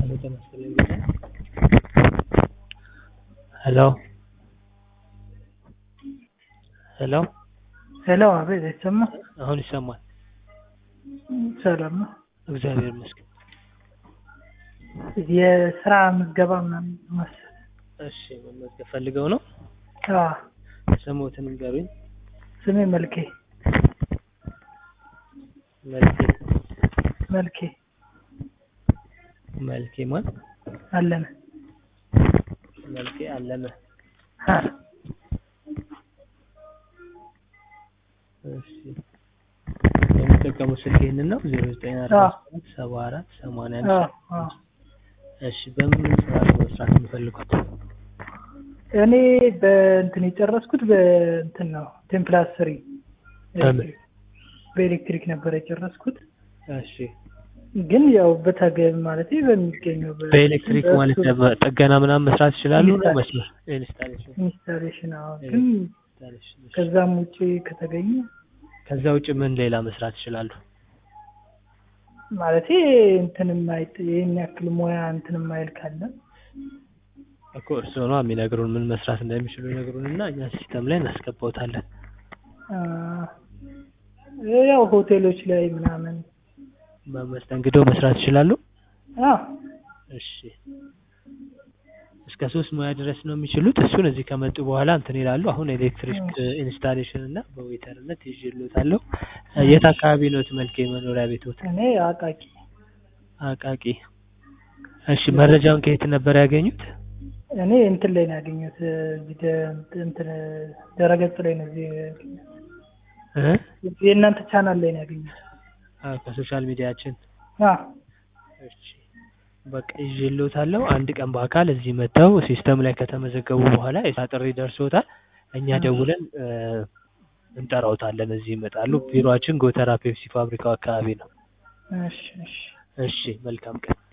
ሄሎ ጤና ይስጥልኝ ሄሎ ሄሎ ሄሎ አቤት አይሰማም? አሁን ይሰማል። ሰላም ነው። እግዚአብሔር ይመስገን። የስራ ምዝገባ ምናምን መሰለኝ። እሺ መመዝገብ ፈልገው ነው? አዎ ስሞትን ንገሩኝ። ስሜ መልኬ መልኬ መልኬ መልኬ ማን? አለነ መልኬ አለመ። አ፣ እሺ የሚጠቀሙት ስልክ ይህንን ነው? ዜሮ ዘጠኝ አርባ ሰባት ሰባ አራት ሰማንያ አንድ አዎ አዎ እሺ በምን ስራ ነው መስራት የሚፈልጉት? እኔ በእንትን የጨረስኩት በእንትን ነው ቴምፕላስ ስሪ በምን? በኤሌክትሪክ ነበር የጨረስኩት። እሺ ግን ያው በተገቢ ማለት በሚገኘው በ- በኤሌክትሪክ ማለት በእሱ ደግሞ ጥገና ምናምን መስራት ይችላሉ ነው ኢንስታሌሽን። መስመር ኢንስታሌሽን ኢንስታሌሽን አዎ። ግን ኢንስታሌሽን እሺ። ከዛም ውጭ ከተገኘ ከዛ ውጭ ምን ሌላ መስራት ይችላሉ? ማለት እንትን የማይጥ ይህን ያክል ሙያ እንትን የማይል ካለ እኮ እርስዎ ነው የሚነግሩን ምን መስራት እንደሚችሉ ይነግሩን እና እኛ ሲስተም ላይ እናስገባውታለን። አ፣ ያው ሆቴሎች ላይ ምናምን በመስተንግዶ መስራት ይችላሉ? አዎ እሺ እስከ ሶስት ሙያ ድረስ ነው የሚችሉት። እሱን እዚህ ከመጡ በኋላ እንትን ይላሉ። አሁን ኤሌክትሪክ ኢንስታሌሽን እና በዌተርነት ይዤልዎታለሁ። የት አካባቢ ነው መልኬ መኖሪያ ቤቶት? እኔ አቃቂ አቃቂ። እሺ መረጃውን ከየት ነበር ያገኙት? እኔ እንትን ላይ ነው ያገኘሁት እዚህ ደ- እንትን ድረገጽ ላይ ነው እዚህ ያገኘሁት። እ? የእናንተ ቻናል ላይ ነው ያገኘሁት። አዎ ከሶሻል ሚዲያችን። አዎ እሺ በቃ ይዤልዎታለሁ። አንድ ቀን በአካል እዚህ መጥተው ሲስተም ላይ ከተመዘገቡ በኋላ የስራ ጥሪ ደርሶታል። እኛ ደውለን እ፣ እንጠራዎታለን። እዚህ ይመጣሉ። ቢሮአችን ጎተራ ፔፕሲ ፋብሪካው አካባቢ ነው። እሺ እሺ እሺ መልካም ቀን።